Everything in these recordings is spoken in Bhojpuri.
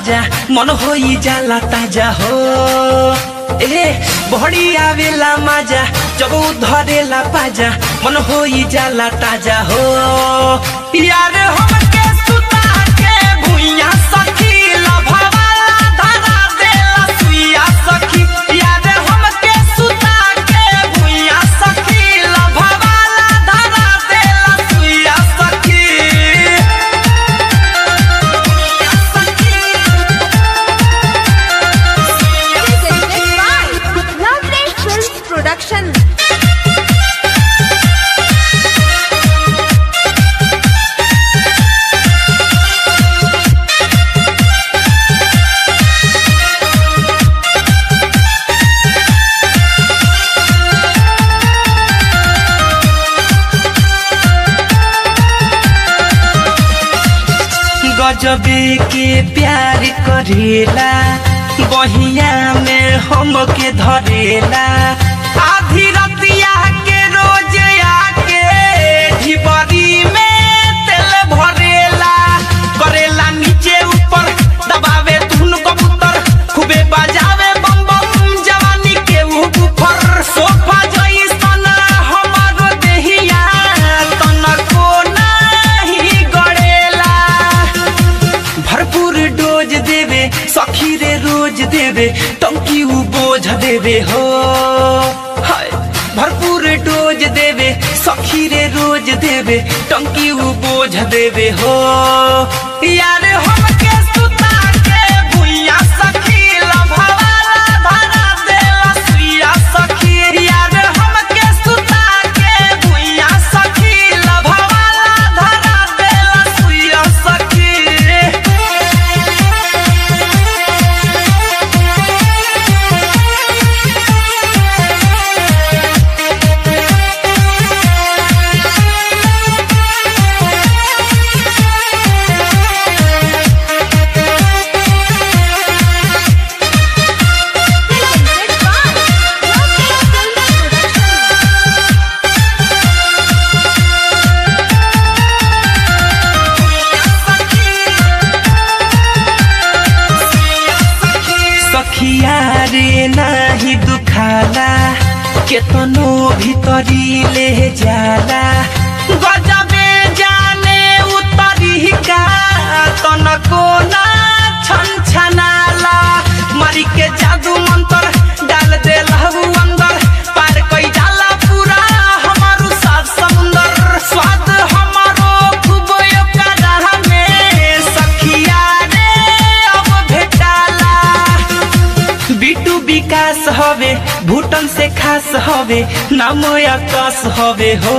पाजा मन होई जाला ताजा हो ए बहड़ी आवेला माजा जब उ धरेला पाजा मन होई जाला ताजा हो यार हमके सुता के भुइया सखी लभवाला धरा देला सुइया सखी यार हमके सुता के भुइया सखी लभवाला धरा देला सुइया सखी Presented by Lovely Films Production. गजबे के प्यार करेला बहिया में हमके धरेला आधी रतिया के रोज आके ढिबरी में तेल भरेला करेला नीचे ऊपर दबावे धुन कबूतर खूबे बजावे बम बम जवानी के ऊपर सोफा जैसन हमारो देहिया तनको नाही गड़ेला भरपूर डोज देवे सखी रे रोज देवे टंकी उ बोझ देवे हो हाय भरपूर डोज देवे सखी रे रोज देवे टंकी उ बोझ देवे हो यार हमके सुता के भुइया सखी लभवाला धरा देला सुइया सखी यार हमके सुता के भुइया सखी लभवाला धरा देला सुइया सखी Presented by Lovely Films Production. सखिया रे नाही दुखाला केतनो भीतरी ले जाला गजबे जाने उतरी का तनको ना छन छनाला मरी के जादू मंत्र डाल दे लहू अंदर पार कई जाला पूरा हमारू सात समुंदर स्वाद हमारो खूब ओकरा में सखिया रे अब भेटाला बिटू विकास हवे भूटन से खास हवे नाम आकाश हवे हो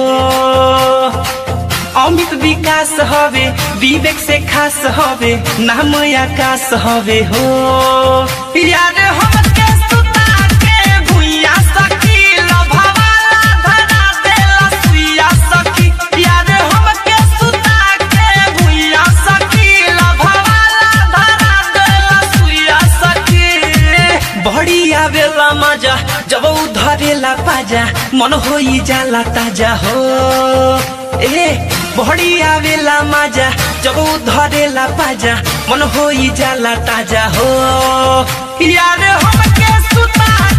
अमित विकास हवे विवेक से खास हवे नाम आकाश हवे हो यार हमके सुता के भुइया सखी लभवाला धरा देला सुइया सखी यार हमके सुता के भुइया सखी लभवाला धरा देला सुइया सखी बड़ी आवेला मजा जब उ धरेला पाजा मन होई जाला ताजा हो ए बड़ी आवेला मजा जब उ धरेला पाजा मन होई जाला ताजा हो यार हमके सुता